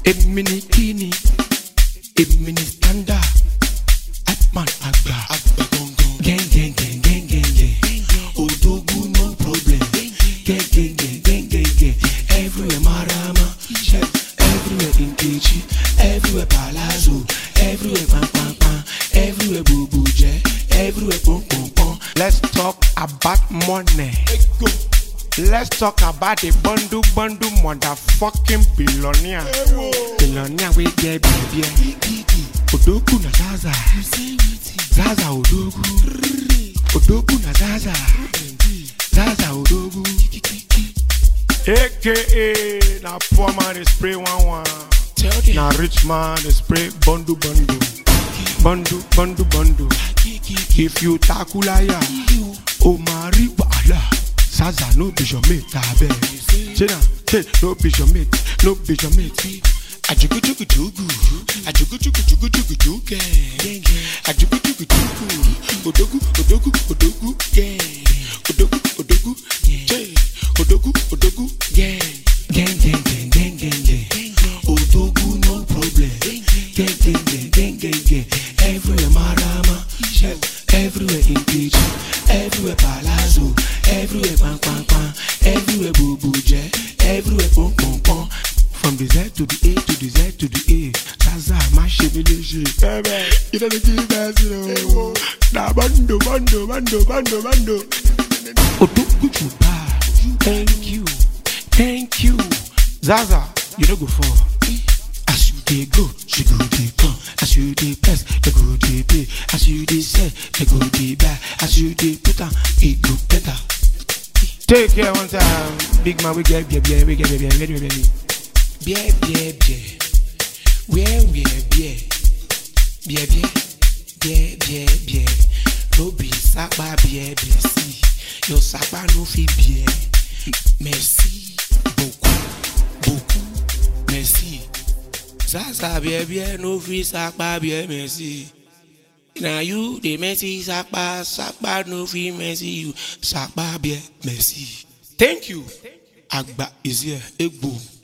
èmi ni kíni èmi ni standard hypeman àgbà àgbà gangan. gẹ́ngẹ́ngẹ́ngẹ́ngẹ́ odogun no problem gẹ́ngẹ́ngẹ́ngẹ́ngẹ́ everywhere marama everywhere nkechi everywhere palazzo everywhere pampampan everywhere bubujẹ everywhere pọnpọnpọn. let's talk about money. ego. Let's talk about the bundle bundle motherfucking billionaire. Billionaire we get baby. Odogu na Zaza. Zaza Odogu. Odogu na Zaza. Zaza Odogu. AKA na poor man dey spray one one. tell them. Na rich man dey spray bundle bundle. Bundle bundle bundle. If you takulaya, o máa rí wàhálà. Zaza no be your mate abeg. Ṣé na ṣe no be your mate no be your mate. ajugujugujugu ajugujugujugujugu ajugujugujugu odogu odogu odogu yeah. odogu odogu yeah. odogu odogu yeah. Gang gang gang gang gang gang. Odogu no problem. Gang gang gang gang gang gang. Everywhere marama. Everywhere engage. Everywhere palazzo. Everywhere pam pam pam. Everywhere bubuje. Everywhere pom pom pom. From the Z to the A to the Z to the A. Zaza ma ṣe mi lè ṣe. Bẹ́ẹ̀ you don't give us no. Na bando bando bando bando bando. Odogu you bad. Thank you. Thank you. Zaza, you no go fall. As you dey go, she go dey come. As you dey press, they go dey pay. As you dey sell, they go dey buy. As you dey put am, it go better. Take care one time, big man. We get, get, get, we get, get, get, get, get, get. Bie bie bie where where bie bie bie bie bie bie no be sapa bie bie si your sapa no fit bie merci beaucoup beaucoup merci sasa bie bie no fit sapa bie merci na you dey merci sapa sapa no fit merci you sapa bie merci thank you agba is here egbo.